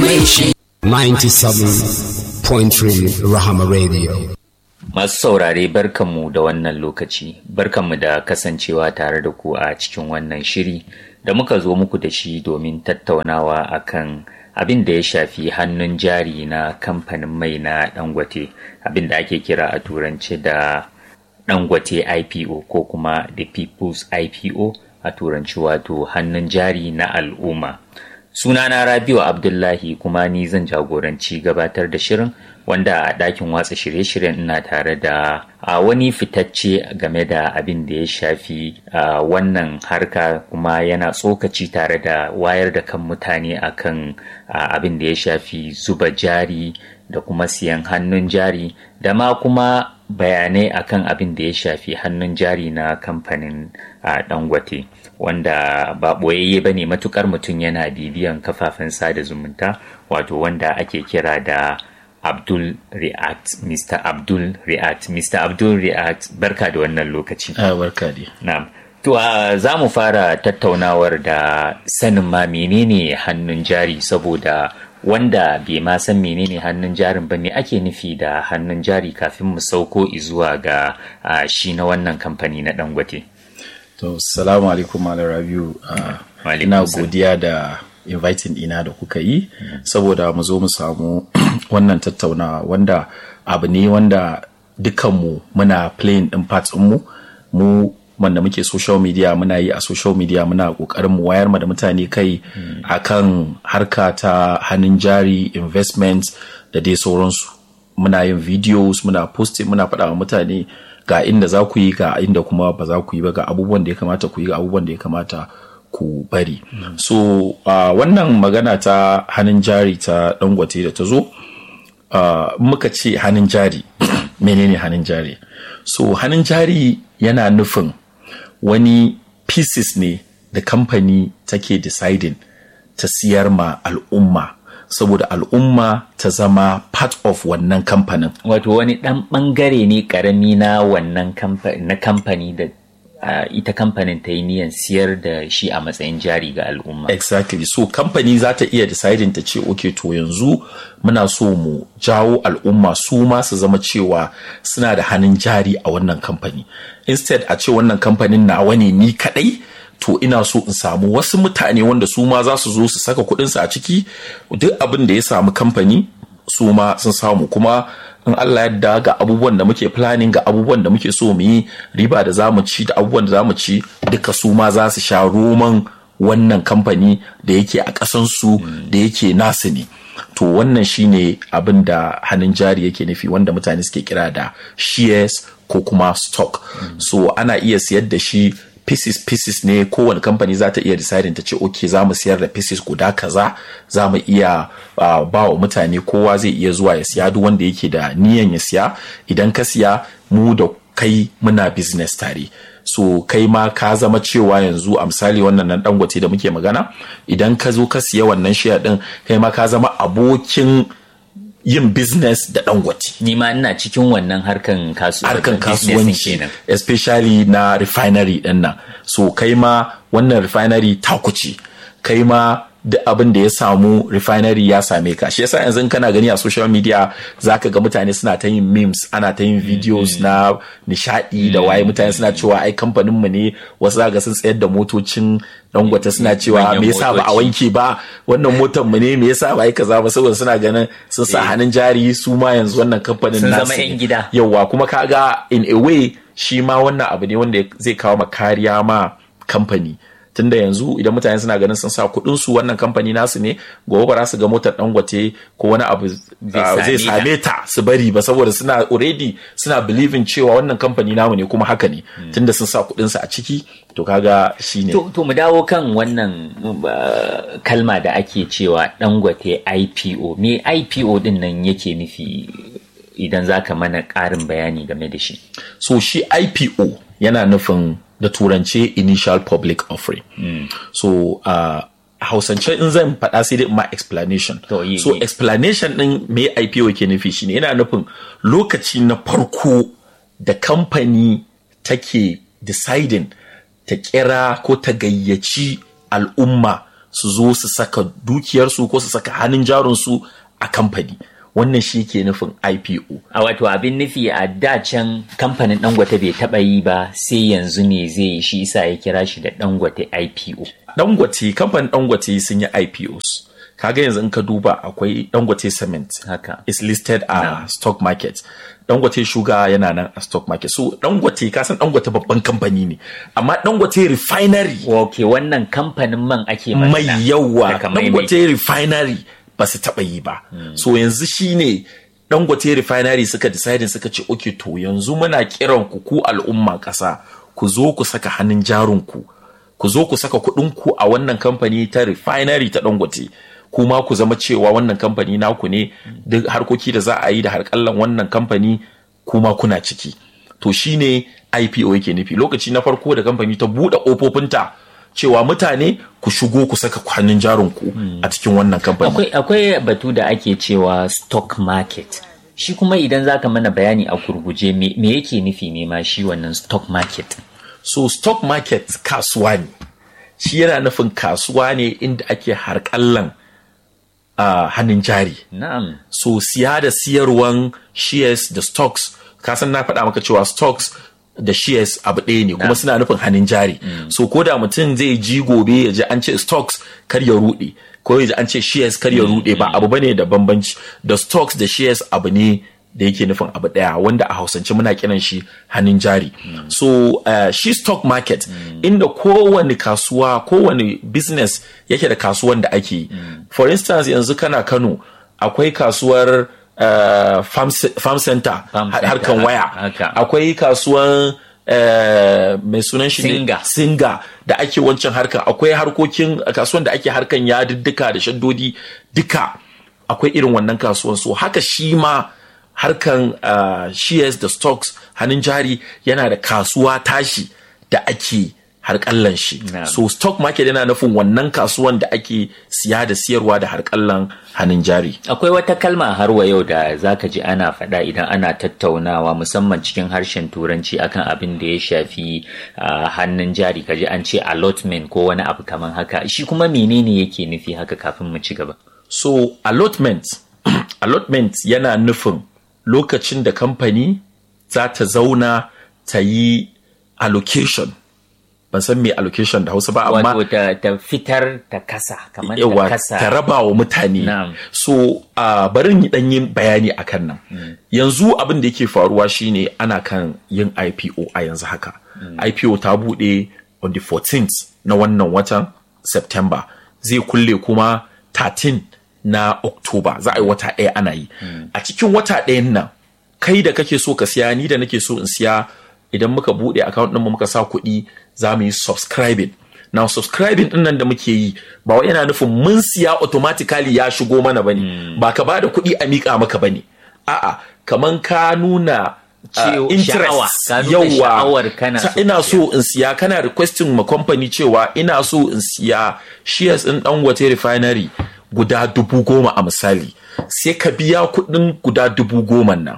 mai shi 97.3 Rahama Radio. Masu saurare barkanmu da wannan lokaci, barkanmu da kasancewa tare da ku a cikin wannan shiri da muka zo muku da shi domin tattaunawa akan abin da ya shafi hannun jari na kamfanin mai na Dangote, abin da ake kira a turanci da Dangote IPO ko kuma the People's IPO a turanci wato hannun jari na al'umma. Sunana Rabiu Abdullahi kuma ni zan jagoranci gabatar da shirin wanda a ɗakin watsa shirye-shiryen ina tare da a wani fitacce game da abin da ya shafi a wannan harka kuma yana tsokaci tare da wayar da kan mutane akan abin da ya shafi zuba jari da kuma siyan hannun jari da ma kuma bayanai akan abin da ya shafi hannun jari na kamfanin dangote wanda ba ɓoyayye ba ne matukar mutum yana bibiyan kafafen sada zumunta wato wanda ake kira da Abdul React, Mr. Abdul React. Mr. Abdul React, barka da wannan lokaci. Ah, barka dai. Na'am. To, uh, za mu fara tattaunawar da sanin ma menene hannun jari saboda wanda bai ma san menene hannun jarin ba me ake nufi da hannun jari kafin mu sauko zuwa ga uh, shi na wannan kamfani na Dangote. To, salamu alaikum Malam Rabiu. Uh, ina godiya da inviting ina da kuka yi saboda mu zo mu samu wannan tattaunawa wanda abu ne wanda dukanmu muna playing din parts mu mu wanda muke social media muna yi a social media muna kokarin mu wayar ma da mutane kai akan harka ta hannun jari investments da dai sauransu muna yin videos muna posting muna faɗa wa mutane ga inda za ku yi ga inda kuma ba za ku yi ba ga abubuwan da ya kamata ku yi ga abubuwan da ya kamata ku bari mm. so uh, wannan magana ta hannun jari ta dangote da ta zo uh, muka ce hannun jari menene hannun jari so hannun jari yana nufin wani pieces ne da kamfani take deciding ta siyar ma al'umma saboda al'umma ta zama part of wannan kamfanin wato wani ɗan ɓangare ne ƙarami na wannan na kamfani da Uh, ita kamfanin ta yi niyan siyar da shi a matsayin jari ga al'umma. Exactly. So kamfani za ta iya deciding ta ce okay to yanzu muna so mu jawo al'umma su ma su zama cewa suna da hannun jari a wannan kamfani. Instead a ce wannan kamfanin nawa ne ni kadai to ina so in samu wasu mutane wanda su ma za su zo su saka kuɗinsu a ciki duk abin da ya samu kamfani su ma sun samu kuma in Allah yadda ga abubuwan da muke planning ga abubuwan da muke so mu yi riba da za mu ci da abubuwan da za mu ci duka su ma za su sha roman wannan kamfani da yake a ƙasansu da yake nasu ne to wannan shine abin da hannun jari yake nufi wanda mutane suke kira da shares ko kuma stock so ana iya siyar da shi pieces pieces ne kowane kamfani za ta iya deciding ta ce ok za mu siyar da pieces guda kaza za mu iya uh, ba wa mutane kowa zai iya zuwa ya siya duk wanda yake da niyan ya siya idan ka siya mu da kai muna business tare so kai ma ka zama cewa yanzu a misali wannan nan dangote da muke magana idan ka zo ka siya wannan share din kai ma ka zama abokin yin business da dangote. Ni ma ina cikin wannan harkan kasuwanci. Harkan kasuwanci especially na refinery din nan. So kai ma wannan refinery takuci. Kai ma duk abin da ya samu refinery ya same ka shi yasa yanzu kana gani a social media zaka ga mutane suna ta yin memes ana ta yin videos na nishadi da waye mutane suna cewa ai kamfanin mu ne wasu zaka sun tsayar da motocin dangwata suna cewa me yasa ba a wanke ba wannan motar mu ne me yasa ba ai kaza ba saboda suna ganin sun sa hannun jari su ma yanzu wannan kamfanin sun zama yan gida yawa kuma kaga in a way shi ma wannan abu ne wanda zai kawo ma kariya ma kamfani tunda yanzu idan mutane suna ganin sun sa kuɗin su wannan kamfani nasu ne gobe ba za su ga motar dangote ko wani abu zai same ta su bari ba saboda suna already suna believing cewa wannan kamfani namu ne kuma haka ne tunda sun sa kuɗin su a ciki to kaga shine to, to mu dawo kan wannan uh, kalma da ake cewa dangote IPO me IPO din nan yake nufi idan zaka mana ƙarin bayani game da shi so shi IPO yana nufin da turance initial public offering mm. so uh, hausance in zan faɗa sai dai ma explanation To, so yi- explanation din me IPO ke nufi shine yana nufin lokaci na farko da kamfani take deciding ta kira ko ta gayyaci al'umma su zo su saka dukiyarsu ko su saka hannun jarinsu a kamfani wannan shi ke nufin IPO. A wato abin nufi a da can kamfanin Dangote bai taɓa yi ba sai yanzu ne zai yi shi isa ya kira shi da Dangote IPO. Dangote kamfanin Dangote sun yi IPOs. Kaga yanzu in ka duba akwai Dangote Cement. Haka. Is listed a no. stock market. Dangote Sugar yana nan a stock market. So Dangote ka san Dangote babban kamfani ne. Amma Dangote Refinery. Ok wannan kamfanin man ake Mai yawa. Dangote Refinery ba su taɓa yi ba. Mm. So yanzu shine Dangote Refinery suka decide suka ce okay to yanzu muna kiran ku ku al'umma ƙasa ku zo ku saka hannun jarunku ku zo ku saka kuɗin ku a wannan kamfani ta refinery ta Dangote. kuma ku zama cewa wannan kamfani naku ne duk harkoki da za a yi da harkallan wannan kamfani kuma kuna ciki to shine IPO yake nufi lokaci na farko da kamfani ta buɗe ƙofofinta cewa mutane ku shigo ku saka hannun jarinku a cikin wannan kamfani akwai akwai batu da ake cewa stock market shi kuma idan zaka mana bayani a gurguje me, me yake nufi ne ma shi wannan stock market so stock market kasuwa ne shi yana nufin kasuwa ne inda ake harkallan a uh, hannun jari. Na'am. So siya da siyarwan shares da stocks, kasan na faɗa maka cewa stocks da shares abu ɗaya ne kuma suna nufin hannun jari. Mm. So ko da mutum zai ji gobe ya ji an ce stocks kar ya ruɗe, ko ya ji an ce shares kar ya ruɗe ba abu bane da bambanci. Da stocks da shares abu ne da yake nufin abu ɗaya wanda a hausance muna kiran shi hannun jari. Mm. So uh, shi stock market mm. inda kowane kasuwa kowane business yake da kasuwan da ake yi. Mm. For instance yanzu kana Kano akwai kasuwar uh, farm, farm center harkan waya. Akwai kasuwan Uh, mai sunan shi singa. singa da ake wancan harkan akwai harkokin kasuwan da ake harkan yadiddika da shaddodi duka akwai irin wannan kasuwan so haka shi ma harkan uh, shares da stocks hannun jari yana da kasuwa tashi da ake harkallan shi Yeah. so stock market yana nufin wannan kasuwan da ake siya da siyarwa da harkallan hannun jari Akwai wata kalma har wa yau da zaka ji ana faɗa idan ana tattaunawa musamman cikin harshen turanci akan abin da ya shafi ah, hannun jari kaji an ce allotment ko wani abu kamar haka shi kuma menene yake nufi haka kafin mu ci gaba so allotment allotment yana nufin lokacin da kamfani za ta zauna ta yi allocation ban san me allocation da hausa ba amma wato ta, ta fitar ta kasa kamar ta yawa kasa ta raba wa mutane Na'am. so uh, bari yi dan yin bayani akan nan yanzu abin da yake faruwa shine ana kan yin IPO a yanzu haka IPO ta bude on the 14th na wannan watan September zai kulle kuma 13 na October za a yi wata ɗaya ana yi a cikin wata ɗayan nan kai da kake so ka siya ni da nake so in siya idan muka bude account ɗinmu muka sa kuɗi za mu yi subscribing now subscribing ɗin nan da muke yi ba wai yana nufin mun siya automatically ya shigo mana bane ba ka ba da kuɗi a miƙa maka bane a'a kaman ka nuna Cewa- uh, sha'awa, interest ka nuna sha'awar kana Ta- so ina ka so in siya kana requesting ma company cewa ina so in siya shares ɗin dangote refinery guda dubu goma a misali sai ka biya kuɗin guda dubu goma nan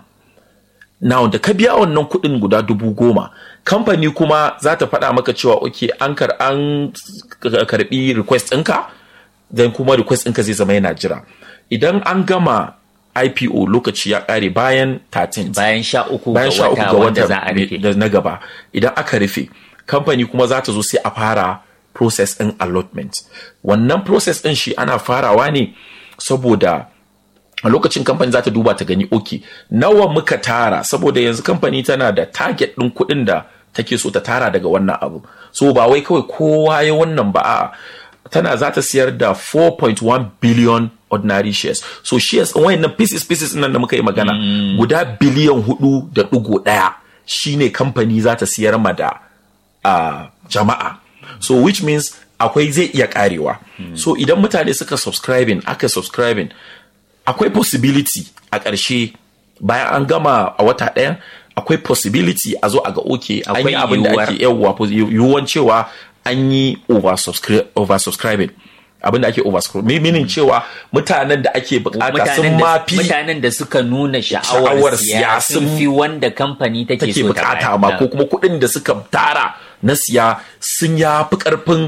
Now da ka biya wannan kuɗin guda dubu goma, kamfani kuma za ta faɗa maka cewa ok an kar an karɓi request ɗinka, then kuma request ɗinka zai zama yana jira. Idan an gama IPO lokaci ya ƙare bayan 13 bayan sha uku bayan ga sha uku wata ga wanda wata za a rufe da na gaba idan aka rufe kamfani kuma za ta zo sai a fara process ɗin allotment wannan process ɗin shi ana farawa ne saboda a lokacin kamfani za ta duba ta gani ok nawa muka tara saboda yanzu kamfani tana da target ɗin kuɗin da take so ta tara daga wannan abu so ba wai kawai kowa ya wannan ba a'a tana za ta siyar da 4.1 billion ordinary shares so shares ɗin wayannan pieces pieces nan da muka yi magana guda biliyan hudu da ɗigo ɗaya shine kamfani za ta siyar ma da a jama'a so which means akwai zai iya karewa so idan mutane suka subscribing aka subscribing akwai possibility a ƙarshe bayan an gama a wata ɗaya akwai possibility a zo a ga oke an Akwai yi abin da yiwuwar. ake yawwa pos- yiwuwan cewa an yi oversubscri- oversubscribing abin da ake oversubscribing meaning cewa mutanen da ake bukata sun mutanen da, mafi mutanen da suka nuna Sha'awar sha'awar siya siya sun sun- fi wanda kamfani take take so ta bukata bayar. ma ko kuma kuɗin da suka tara na siya sun ya fi ƙarfin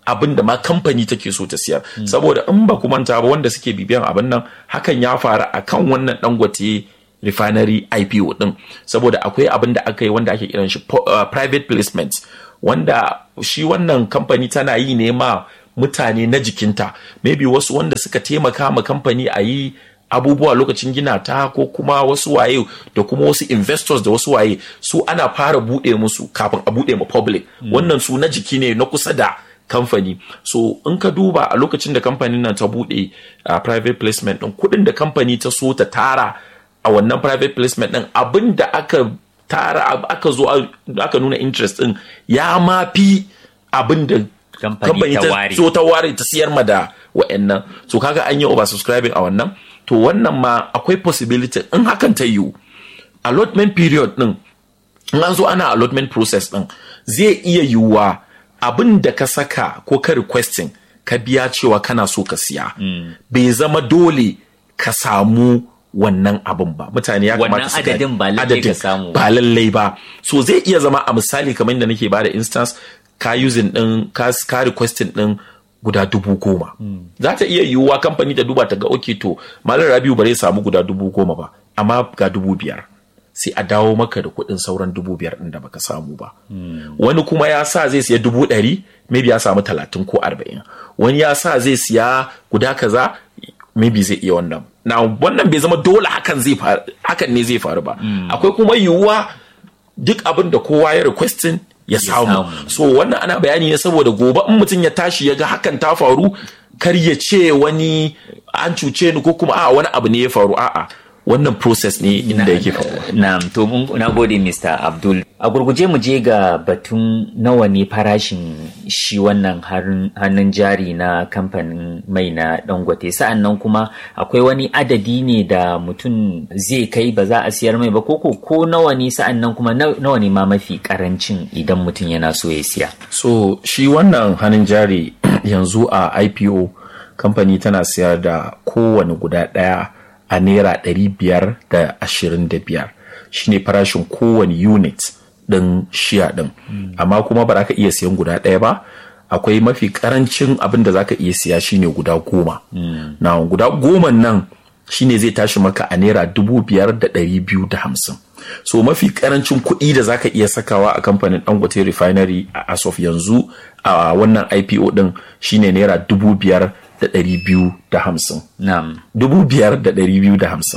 abin da ma kamfani take so ta siyar saboda in ba ku manta ba wanda suke bibiyan abin nan hakan ya faru akan wannan dangote refinery IPO din saboda akwai abin da aka yi wanda ake kiran shi uh, private placement wanda shi wannan kamfani tana yi ne ma mutane na jikinta maybe wasu wanda suka taimaka ma kamfani a yi abubuwa lokacin gina ta ko kuma wasu waye da kuma wasu investors da wasu waye su ana fara buɗe musu kafin a buɗe ma public wannan su na jiki ne na kusa da kamfani so in ka duba a lokacin da kamfanin nan ta buɗe uh, private placement ɗin kuɗin da kamfani ta so ta tara a wannan private placement ɗin abin da aka tara aka zo aka nuna interest ɗin ya ma fi abin da kamfani ta so ta ware ta siyar ma da wa'annan so kaga an yi oversubscribing a wannan to wannan ma akwai possibility in hakan ta yiwu allotment period din in an zo ana allotment process din zai iya yiwuwa abin da ka saka ko ka requesting ka biya cewa kana so ka siya bai zama dole ka samu wannan abin ba mutane ya kamata su adadin ba lallai ka samu ba lallai ba so zai iya zama a misali kamar da nake bada instance ka using din ka, ka requesting din guda dubu goma. Mm. Za ta iya yiwuwa kamfani ta duba ta ga oke to malam Rabiu ba zai samu guda dubu goma ba amma ga dubu biyar. Sai a dawo maka da kuɗin sauran dubu biyar ɗin da baka samu ba. Mm. Wani kuma ya sa zai siya dubu ɗari maybe ya samu talatin ko arba'in. Wani ya sa zai siya guda kaza maybe zai iya wannan. Na wannan bai zama dole hakan zai faru hakan ne zai faru ba. Mm. Akwai kuma yiwuwa duk abin da kowa ya requesting ya samu so wannan ana bayani ne saboda gobe in mutum ya tashi ya ga hakan ta faru kar ya ce wani an cuce ni ko kuma a wani abu ne ya faru a'a wannan process ne inda yake faruwa na to na gode Mr. Abdul a gurguje mu je ga batun nawa ne farashin shi wannan hannun jari na kamfanin mai na dangote sa'an nan kuma akwai wani adadi ne da mutum zai kai ba za a siyar mai ba ko ko nawa ne sa'an nan kuma nawa ne ma mafi karancin idan mutum yana so ya siya so shi wannan hannun jari yanzu a IPO kamfani tana siyar da kowane guda ɗaya a naira ɗari biyar da ashirin da biyar shine farashin kowane unit ɗin shiya ɗin amma kuma ba za ka iya siyan guda ɗaya ba akwai mafi karancin abin da za ka iya siya shine guda goma na guda goma nan shine zai tashi maka a naira dubu biyar da ɗari biyu da hamsin so mafi karancin kuɗi da za ka iya sakawa a kamfanin dangote refinery a as of yanzu a wannan ipo ɗin shine naira dubu biyar da ɗari biyu da hamsin. Dubu biyar da ɗari biyu da hamsin.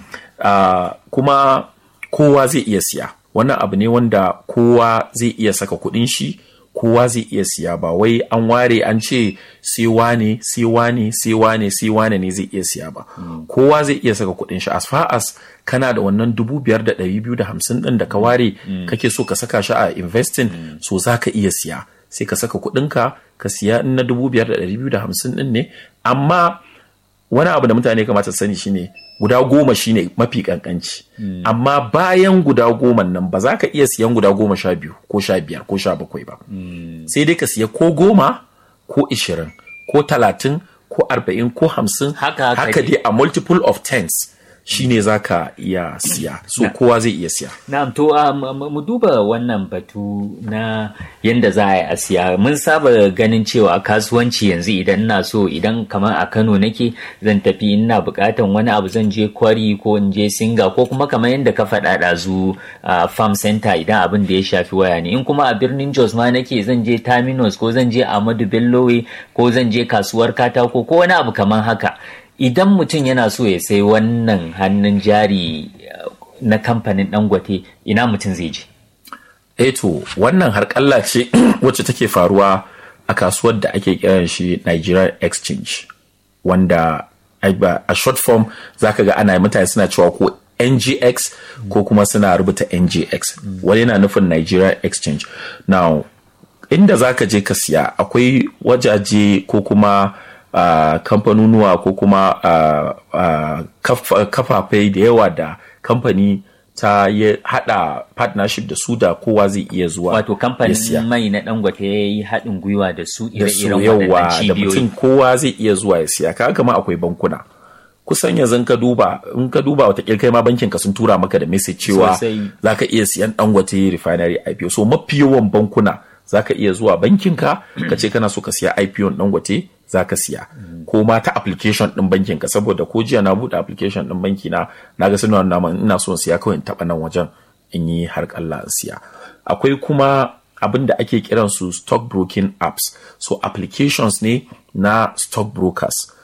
Kuma kowa zai iya siya. Wannan abu ne wanda kowa zai iya saka kuɗin shi, kowa zai iya siya ba wai an ware an ce sai wane, sai wane, sai wane, sai wane ne zai iya siya ba. Kowa zai iya saka kuɗin shi as far as kana da wannan dubu biyar da ɗari biyu da hamsin ɗin da ka ware kake so ka saka shi a investing so za ka iya siya. sai ka saka kuɗinka ka siya in na dubu biyar da ɗari biyu da hamsin ɗin ne amma wani abu da mutane kamata sani shine guda goma shine mafi kankanci mm. amma bayan guda goma nan ba za ka iya siyan guda goma sha biyu ko sha biyar ko sha bakwai ba mm. sai dai ka siya ko goma ko ishirin ko talatin ko arba'in ko hamsin haka, haka dai a multiple of tens shine za ka iya siya so na, kowa zai iya siya na'am to mu duba wannan batu na yanda za a yi a siya mun saba ganin cewa kasuwanci yanzu idan ina so idan kamar a Kano nake zan tafi ina bukatan wani abu zan je kwari ko in je singa ko kuma kamar yadda ka faɗa ɗazu a farm center idan abin da ya shafi waya ne in kuma a birnin Jos ma nake zan je terminus ko zan je Ahmadu Bellowe ko zan je kasuwar katako ko wani abu kamar haka idan mutum yana so ya sai wannan hannun jari na kamfanin dangote ina mutum zai je eto wannan harƙalla ce wacce take faruwa a kasuwar da ake kiran shi Nigeria Exchange wanda a short form zaka ga ana mutane suna cewa ko NGX ko kuma suna rubuta NGX wani yana nufin Nigeria Exchange now inda zaka je ka siya akwai wajaje ko kuma Uh, kamfanonuwa ko kuma uh, uh, kafafai da yawa da kamfani ta ya hada partnership da su da kowa zai iya zuwa wato kamfanin mai na dangote ya yi haɗin gwiwa da su ire-iren yawa da mutum kowa zai iya zuwa ya siya kaga kama akwai bankuna kusan yanzu ka duba in ka duba wata kai ma bankin ka sun tura maka da message cewa za ka iya siyan dangote refinery IPO so mafi yawan bankuna za ka iya zuwa bankinka ka ce kana so ka siya IPO dangote za ka siya ko ma ta application din bankinka saboda ko jiya na buɗe application din banki na na ga sanarwar naman ina so siya kawai in taɓa nan wajen in yi har kalla in siya akwai kuma abin da ake kiran su stock broking apps so applications ne na stock brokers